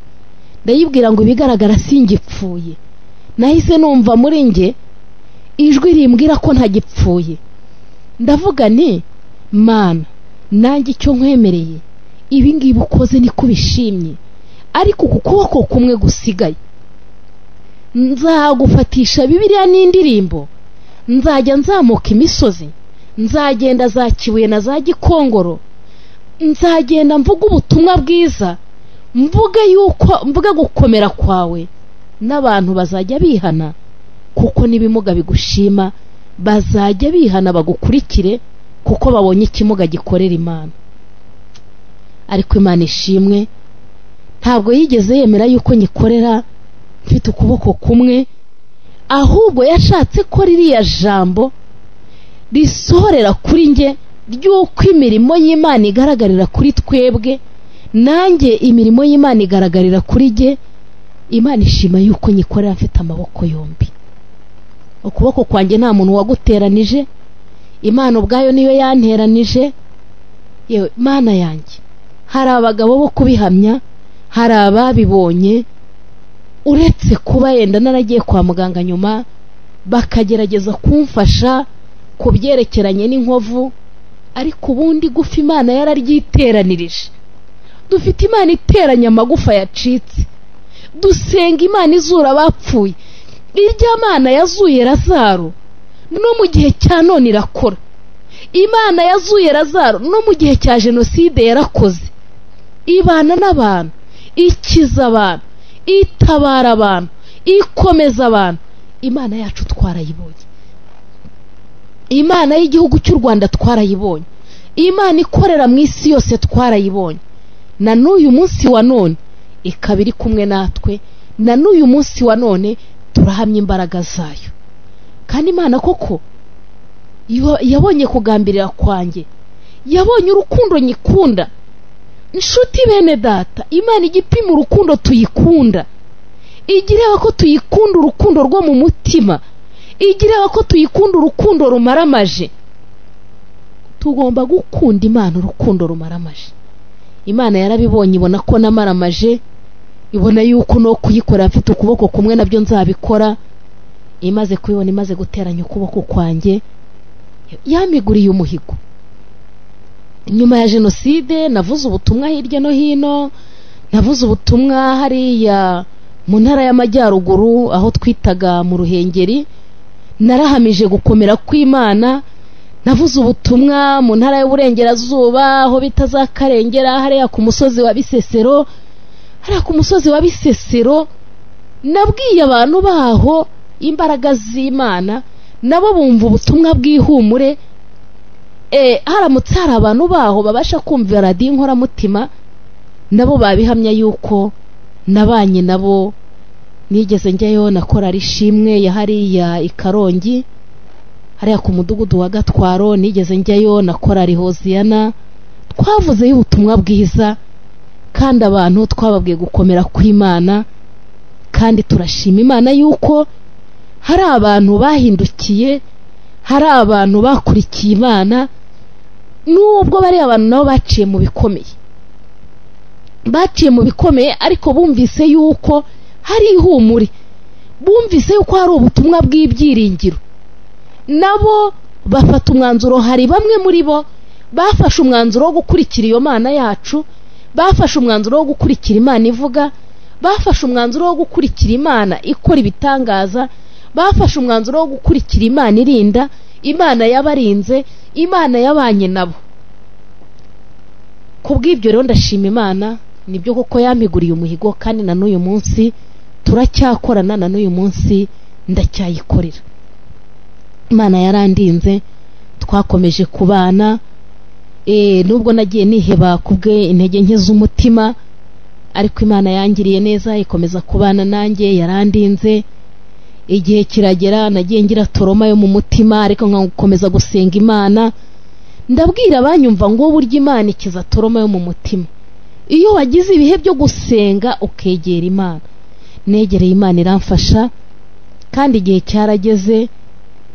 ndayibwira ngo ibigaragara singipfuye nahise numva muri njye ijwi rimbwira ko ntagipfuye ndavuga ni mana nanjye icyo nkwemereye ibi ngibi ukoze niko ubishimye ariko ku kuboko kumwe gusigaye nzagufatisha bibiriya n'indirimbo nzajya nzamuka imisozi nzagenda za kibuye na za gikongoro nzagenda mvuga ubutumwa bwiza mvuga yuko mvuga gukomera kwawe n'abantu bazajya bihana kuko n'ibimuga bigushima bazajya bihana bagukurikire kuko babonye ikimuga gikorera imana ariko imana ishimwe ntabwo yigeze yemera yuko nyikorera mfite ukuboko kumwe ahubwo yashatse ko ririya jambo risohorera kuri nge ry'uko imirimo y'imana igaragarira kuri twebwe nanjye imirimo y'imana igaragarira kuri jye imana ishima yuko nyikorera mfite amaboko yombi ukuboko kwanjye nta muntu waguteranije imana ubwayo niyo yanteranije yewe imana yanjye hari abagabo bo kubihamya hari ababibonye uretse kuba yenda naragiye kwa muganga nyuma bakagerageza kumfasha ku byerekeranye n'inkovu ariko ubundi gufa imana yararyiteranirije dufite imana iteranya amagufa yacitse dusenga imana izura abapfuye irya mana yazuye razaro no mu gihe cya none irakora imana yazuye razaro no mu gihe cya jenoside yarakoze ibana n'abantu ikiza abantu itabara abantu ikomeza abantu imana yacu twarayibonye imana y'igihugu cy'u rwanda twarayibonye imana ikorera mu isi yose twarayibonye na n'uyu munsi wa none ikaba iri kumwe natwe na n'uyu munsi wa none turahamya imbaraga zayo kandi imana koko yabonye kugambirira kwanjye yabonye urukundo nyikunda inshuti bene data imana igipima urukundo tuyikunda ijya ireba ko tuyikunda urukundo rwo mu mutima ijya ireba ko tuyikunda urukundo rumaramaje tugomba gukunda imana urukundo rumaramaje imana yarabibonye ibona ko namaramaje ibona yuko no kuyikorera mfite ukuboko kumwe nabyo nzabikora imaze kubibona imaze guteranya ukuboko kwanjye yamiguriye umuhigo nyuma ya jenoside navuze ubutumwa hirya no hino navuze ubutumwa hariya mu ntara y'amajyaruguru aho twitaga mu ruhengeri narahamije gukomera kw'imana navuze ubutumwa mu ntara y'uburengerazuba aho bita za karengera hariya ku musozi wa bisesero hariya ku musozi wa bisesero nabwiye abantu baho imbaraga z'imana nabo bumva ubutumwa bw'ihumure haramutse hari abantu baho babasha kumva radiyo inkoramutima nabo babihamya yuko nabanye nabo nigeze njyayo na korari ishimwe ya hariya i karongi hariya ku mudugudu wa gatwaro nigeze njyayo na korari hoziyana twavuzeyo ubutumwa bwiza kandi abantu twababwiye gukomera kw'imana kandi turashima imana yuko hari abantu bahindukiye hari abantu bakurikiye imana nubwo bari abantu nabo baciye mu bikomeye baciye mu bikomeye ariko bumvise yuko hari ihumure bumvise yuko hari ubutumwa bw'ibyiringiro nabo bafata umwanzuro hari bamwe muri bo bafashe umwanzuro wo gukurikira iyo mana yacu bafashe umwanzuro wo gukurikira imana ivuga bafashe umwanzuro wo gukurikira imana ikora ibitangaza bafashe umwanzuro wo gukurikira imana irinda imana y'abarinze imana y'abanye nabo ku bw'ibyo rero ndashima imana nibyo koko yamiguriye umuhigo kandi na n'uyu munsi turacyakorana na n'uyu munsi ndacyayikorera imana yarandinze twakomeje kubana nubwo nagiye niheba ku bwe intege nke z'umutima ariko imana yangiriye neza ikomeza kubana nanjye yarandinze igihe kiragera nagiye ngira toroma yo mu mutima ariko nkagukomeza gusenga imana ndabwira abanyumva ngo burya imana ikiza toroma yo mu mutima iyo wagize ibihe byo gusenga ukegera imana negereye imana iramfasha kandi igihe cyarageze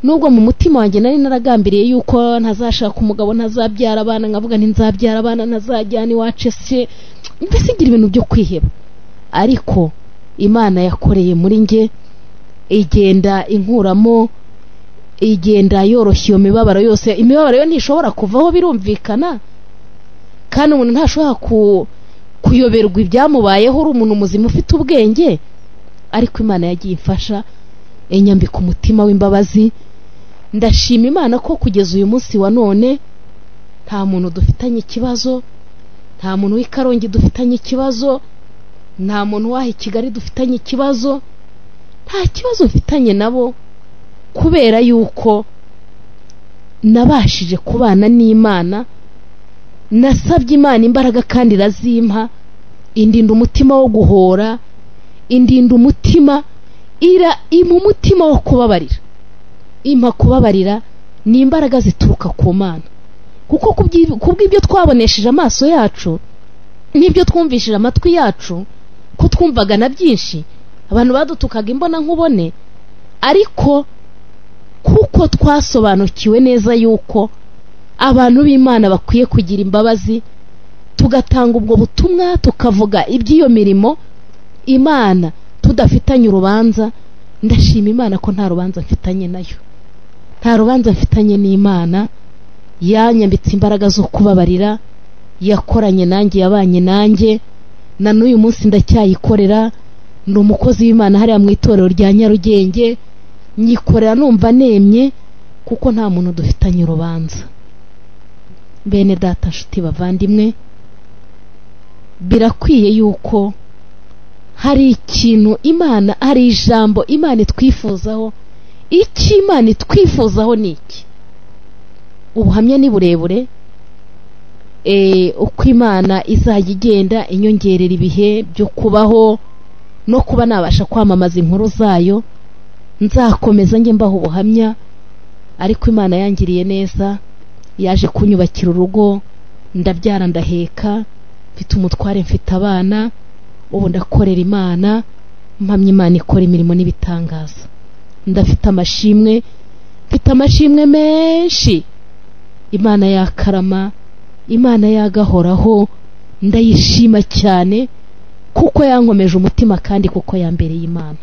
nubwo mu mutima wanjye nari naragambiriye yuko ntazashaka umugabo ntazabyara abana nkavuga ntizabyara abana ntazajyana iwacu se mbese igira ibintu byo kwiheba ariko imana yakoreye muri njye igenda inkuramo igenda yoroshya iyo mibabaro yose imibabaro yo ntishobora kuvaho birumvikana kandi umuntu ntashobora kuyoberwa ibyamubayeho uri umuntu muzima ufite ubwenge ariko imana yagiye imfasha inyambika umutima w'imbabazi ndashima imana ko kugeza uyu munsi wa none nta muntu dufitanye ikibazo nta muntu w'ikarongi dufitanye ikibazo nta muntu waha i kigali dufitanye ikibazo nta kibazo mfitanye nabo kubera yuko nabashije kubana n'imana nasabye imana imbaraga kandi irazimpa indinda umutima wo guhora indinda umutima ira impa umutima wo kubabarira impa kubabarira ni imbaraga zituruka ku mana kuko kubw'ibyo twabonesheje amaso yacu n'ibyo twumvishije amatwi yacu ko twumvaga na byinshi abantu badutukaga imbona nkubone ariko kuko twasobanukiwe neza yuko abantu b'imana bakwiye kugira imbabazi tugatanga ubwo butumwa tukavuga iby'iyo mirimo imana tudafitanye urubanza ndashima imana ko nta rubanza mfitanye nayo nta rubanza mfitanye n'imana yanyambitse imbaraga zo kubabarira yakoranye nanjye yabanye nanjye na n'uyu munsi ndacyayikorera ni umukozi w'imana hariya mu itorero rya nyarugenge nyikorera numva nemye kuko nta muntu dufitanye urubanza bene data nshuti bavandimwe birakwiye yuko hari ikintu imana hari ijambo imana itwifuzaho icyo imana itwifuzaho ni iki ubuhamya ni burebure uko imana izajya igenda inyongerera ibihe byo kubaho no kuba nabasha kwamamaza inkuru zayo nzakomeza njye mbaho ubuhamya ariko imana yangiriye neza yaje kunyubakira urugo ndabyara ndaheka mfite umutware mfite abana ubu ndakorera imana mpamya imana ikora imirimo n'ibitangaza ndafite amashimwe mfite amashimwe menshi imana yakarama imana yagahoraho ndayishima cyane kuko yankomeje umutima kandi kuko yambereye imana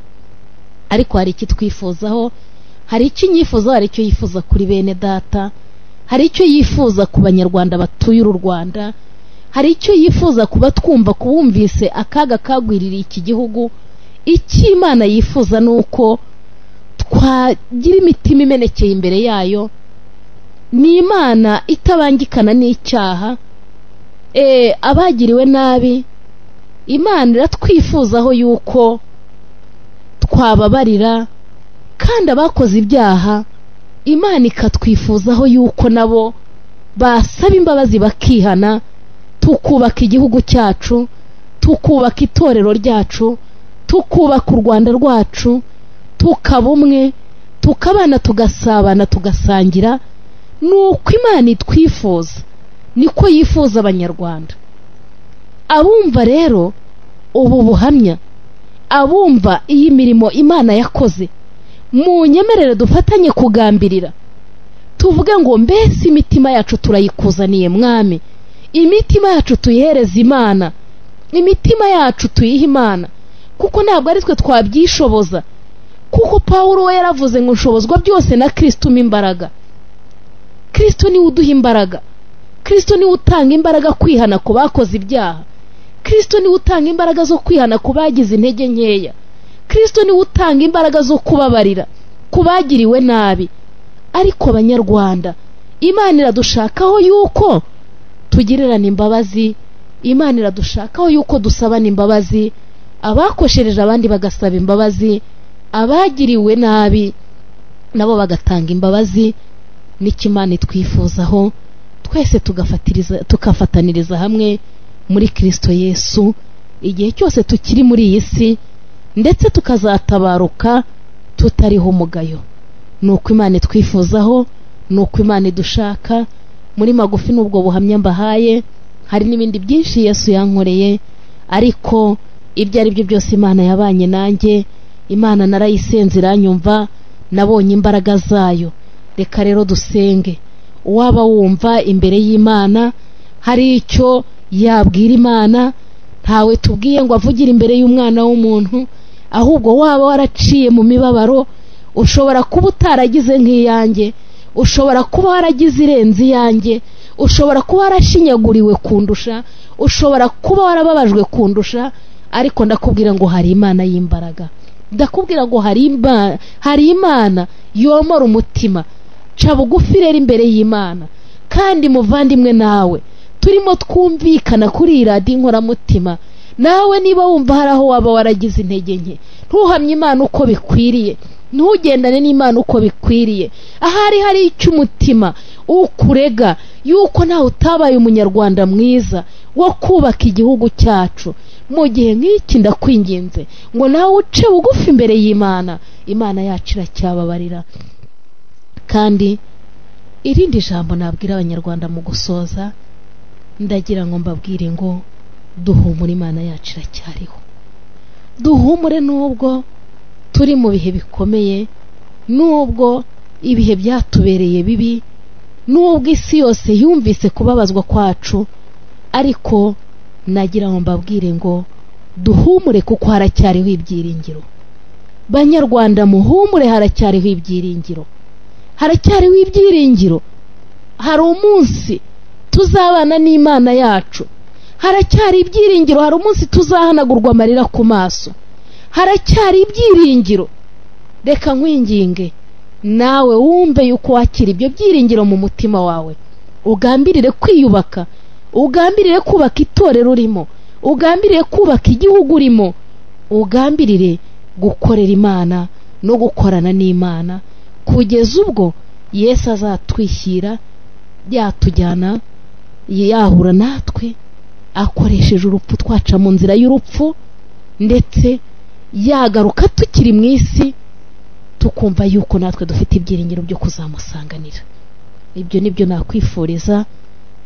ariko hari icyo twifuzaho hari icyo nyifuza hari icyo yifuza kuri bene data hari icyo yifuza ku banyarwanda batuye uru rwanda hari icyo yifuza kuba twumva kubumvise akaga kagwiririye iki gihugu icyo imana yifuza ni uko twagira imitima imenekeye imbere yayo ni imana itabangikana n'icyaha abagiriwe nabi imana iratwifuzaho yuko twababarira kandi abakoze ibyaha imana ikatwifuzaho yuko nabo basaba imbabazi bakihana tukubaka igihugu cyacu tukubaka itorero ryacu tukubaka u rwanda rwacu tukaba umwe tukabana tugasabana tugasangira ni uko imana itwifuza niko yifuza abanyarwanda abumva rero ubu buhamya abumva iyi mirimo imana yakoze mu nyemerere dufatanye kugambirira tuvuge ngo mbese imitima yacu turayikuzaniye mwami imitima yacu tuyihereza imana imitima yacu tuyihe imana kuko ntabwo ari twe twabyishoboza kuko paul we yaravuze ngo nshobozwa byose na kirisito umpa imbaraga kirisito niwe uduha imbaraga kirisito niwe utanga imbaraga kwihana ku bakoze ibyaha kirisito niwe utanga imbaraga zo kwihana ku bagize intege nkeya kirisito niwe utanga imbaraga zo kubabarira ku bagiriwe nabi ariko abanyarwanda imana iradushakaho yuko tugererana imbabazi imana iradushakaho yuko dusabana imbabazi abakoshereje abandi bagasaba imbabazi abagiriwe nabi nabo bagatanga imbabazi n'ikimana twifuzaho twese tugafataniriza hamwe muri kirisito yesu igihe cyose tukiri muri iyi si ndetse tukazatabaruka tutariho umugayo ni uko imana itwifuzaho ni uko imana idushaka muri magufi n'ubwo buhamya mbahaye hari n'ibindi byinshi yesu yankoreye ariko ibyo ari byo byose imana yabanye nanjye imana narayisenze iranyumva nabonye imbaraga zayo reka rero dusenge waba wumva imbere y'imana hari icyo yabwira imana ntawe tubwiye ngo avugire imbere y'umwana w'umuntu ahubwo waba waraciye mu mibabaro ushobora kuba utaragize nk'iyanjye ushobora kuba waragize irenze iyanjye ushobora kuba warashinyaguriwe kundusha ushobora kuba warababajwe kundusha ariko ndakubwira ngo hari imana y'imbaraga ndakubwira ngo hari imana yomora umutima ca bugufi rero imbere y'imana kandi muvandimwe nawe turimo twumvikana kuri iyi radiyo inkoramutima nawe niba wumva hari aho waba waragize intege nke ntuhamye imana uko bikwiriye ntugendane n'imana uko bikwiriye ahari hari icyo umutima ukurega yuko nawe utabaye umunyarwanda mwiza wo kubaka igihugu cyacu mu gihe nk'iki ndakwinginze ngo nawe uce bugufi imbere y'imana imana yacu iracyababarira kandi irindi jambo nabwira abanyarwanda mu gusoza ndagira ngo mbabwire ngo duhumure imana yacu iracyariho duhumure n'ubwo turi mu bihe bikomeye n'ubwo ibihe byatubereye bibi n'ubwo isi yose yumvise kubabazwa kwacu ariko nagira ngo mbabwire ngo duhumure kuko haracyariho ibyiringiro banyarwanda muhumure haracyariho ibyiringiro haracyariho ibyiringiro hari umunsi tuzabana n'imana yacu haracyari ibyiringiro hari umunsi tuzahanagurwa amarira ku maso haracyari ibyiringiro reka nkwinginge nawe wumve yuko wakira ibyo byiringiro mu mutima wawe ugambirire kwiyubaka ugambirire kubaka itorero urimo ugambirire kubaka igihugu urimo ugambirire gukorera imana no gukorana n'imana kugeza ubwo yesu azatwishyira yatujyana yahura natwe akoresheje urupfu twaca mu nzira y'urupfu ndetse yagaruka tukiri mu isi tukumva yuko natwe dufite ibyiringiro byo kuzamusanganira ibyo ni byo nakwifuriza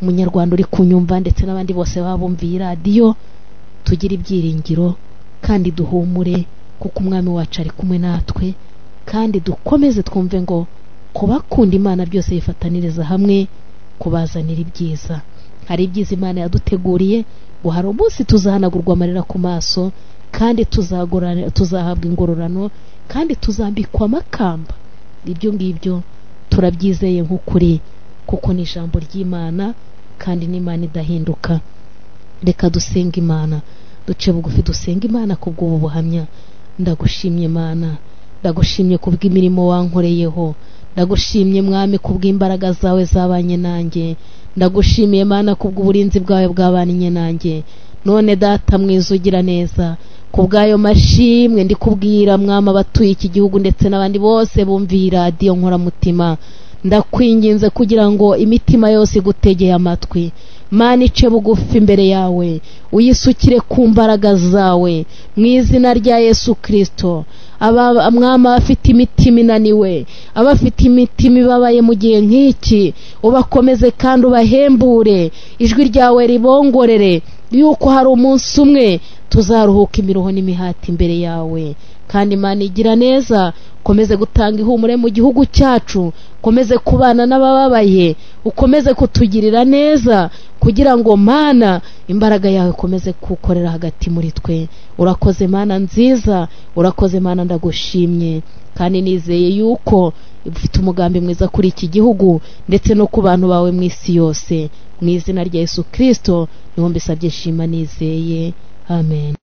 umunyarwanda uri kunyumva ndetse n'abandi bose baba bumviye radiyo tugire ibyiringiro kandi duhumure kuko umwami wacu ari kumwe natwe kandi dukomeze twumve ngo kubakunda imana byose bifataniriza hamwe kubazanira ibyiza hari ibyiza imana yaduteguriye ngo hari umunsi tuzahanagurwa amarira ku maso kandi tuzahabwa ingororano kandi tuzambikwa amakamba ibyo ngibyo turabyizeye nk'ukuri kuko ni ijambo ry'imana kandi n'imana idahinduka reka dusenga imana duce bugufi dusenga imana ku bw'ubu buhamya ndagushimye imana ndagushimye ku bw'imirimo wankoreyeho ndagushimye mwami ku bw'imbaraga zawe zabanye nanjye ndagushimiye mana ku bw'uburinzi bwawe bwabanye nanjye none data mwiza ugira neza ku bw'ayo mashimwe ndi kubwira mwama abatuye iki gihugu ndetse n'abandi bose bumviye radiyo nkoramutima ndakwinginze kugira ngo imitima yose igutegeye amatwi mana ice bugufi imbere yawe uyisukire ku mbaraga zawe mu izina rya yesu kirisito mwama abafite imitima inaniwe abafite imitima ibabaye mu gihe nk'iki ubakomeze kandi ubahembure ijwi ryawe ribongorere yuko hari umunsi umwe tuzaruhuka imiruho n'imihati imbere yawe kandi imana igira neza ukomeze gutanga ihumure mu gihugu cyacu ukomeze kubana n'abababaye ukomeze kutugirira neza kugira ngo mana imbaraga yawe ikomeze kuwukorera hagati muri twe urakoze mana nziza urakoze mana ndagushimye kandi nizeye yuko ufite umugambi mwiza kuri iki gihugu ndetse no ku bantu bawe mu isi yose mu izina rya yesu kirisito niho mbisabye shima nizeye amen